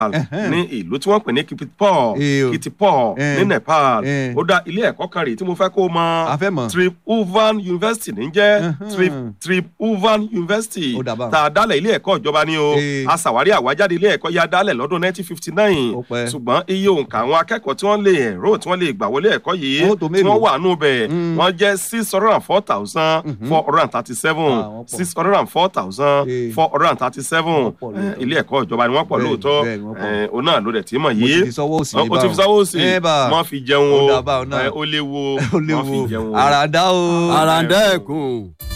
Ẹ̀hẹ́n. ní ìlú tí wọ́n pè ní Kitipur Eh, o. Kitipur Eh. ní Nepal Eh. ó dá ilé ẹ̀kọ́ kan rèé tí mo fẹ́ kó o mọ̀ A fẹ́ mọ̀. Tribhuvan University ní jẹ́ Ẹ̀hẹ́n. Trib- Tribhuvan University Ó dà báun. tá a dálẹ̀ ilé ẹ̀kọ́ ìjọba ni o Eh. a ṣàwárí àwájáde ilé ẹ̀kọ́ yá dálẹ̀ lọ́dún 1959 Ó pẹ́. ṣùgbọ́n iye òǹkà àwọn akẹ́kọ̀ọ́ tí wọ́n lè ẹ̀rọ tí wọ́n lè gbà wọlé ẹ̀kọ́ yìí Wọ́n tó tí mélòó? wọ́n wà nù bẹ̀ Mm. wọ́n jẹ́ six hundred and four thousand four hundred and thirty seven Ah, wọ́n pọ̀. six hundred and four thousand Eh. four hundred and thirty seven Wọ́n pọ̀ lóòótọ́. ilé ẹ̀kọ́ ìjọba ni wọ́n pọ̀ Bẹ́ẹ̀ni, lóòótọ́ bẹ́ẹ̀ni, wọ́n pọ̀. Eh, òun náà ló dẹ̀ tí mọ̀ mo yìí ti fi sọ́wọ́ òsì ó ti fi sáwọ́ sí ẹ bá wọ́n fi jẹun Ó o dà báun náà. Eh, ó léwu o ó wọ́n fi léwu jẹun o. àràdá o àràǹdà ẹ̀kún.